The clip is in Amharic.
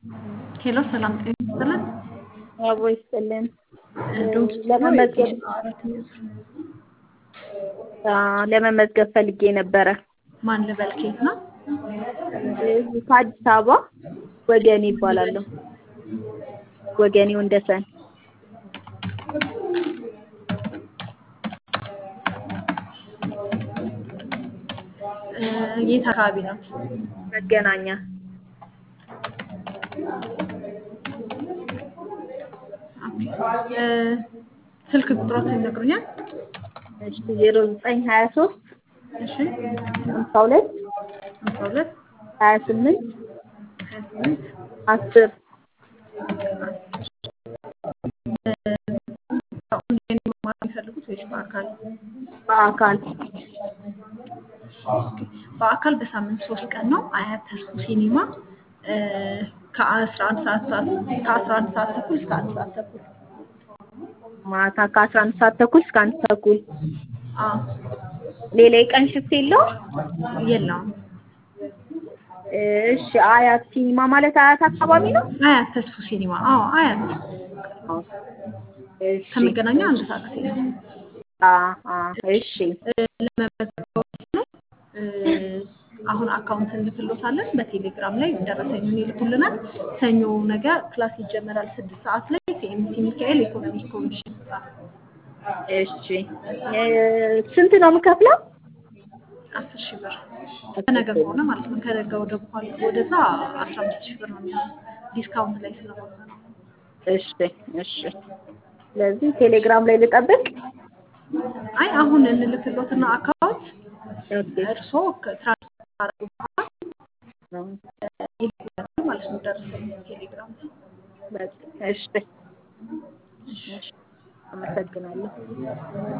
ሄሎ ሰላም ጤና ይስጥልን። አቦ ይስጥልን። ዶንኪ ለመመዝገብ ለመመዝገብ ፈልጌ ነበረ። ማን ልበል? ከየት ነው? ከአዲስ አበባ ወገኔ ይባላለሁ። ወገኔ ወንደሰን የት አካባቢ ነው? መገናኛ ስልክ ቁጥሮትን ይነግሩኛል? እሺ ዜሮ ዘጠኝ ሀያ ሶስት እሺ ሀምሳ ሁለት ሃምሳ ሁለት ሀያ ስምንት ሀያ ስምንት አስር ኦንላይን መማር የሚፈልጉት ወይስ በአካል? በአካል በአካል በሳምንት ሶስት ቀን ነው። አያት ተስፉ ሲኒማ ከአስራ አንድ ሰዓት ሰዓት ከአስራ አንድ ሰዓት ተኩል እስከ አንድ ሰዓት ተኩል ማታ ከአስራ አንድ ሰዓት ተኩል እስከ አንድ ተኩል አዎ ሌላ የቀን ሽፍት የለውም? የለውም። እሺ አያት ሲኒማ ማለት አያት አካባቢ ነው? አያት ተስፉ ሲኒማ አዎ አያት እሺ ከመገናኛ አንድ ሰዓት ነው። አ አ እሺ ለመመዝገብ ነው። አሁን አካውንት እንልክሎታለን በቴሌግራም ላይ ደረሰኙን ይልኩልናል። ሰኞ ነገ ክላስ ይጀመራል ስድስት ሰዓት ላይ ሲኤምሲ ሚካኤል ኢኮኖሚክ ኮሚሽን ህንፃ። እሺ ስንት ነው የምከፍለው? አስር ሺህ ብር ከነገ ከሆነ ማለት ነው። ከነገ ወደ በኋላ ወደዛ አስራ አምስት ሺህ ብር ነው የሚሆነው ዲስካውንት ላይ ስለሆነ ነው። እሺ እሺ ስለዚህ ቴሌግራም ላይ ልጠብቅ? አይ አሁን እንልክሎትና አካውንት ኦኬ እርስዎ ከትራንስፈር ካደረጉ በኋላ ይልኩልናል ማለት ነው። ደረሰኝ ቴሌግራም ላይ በቃ እሺ እሺ አመሰግናለሁ።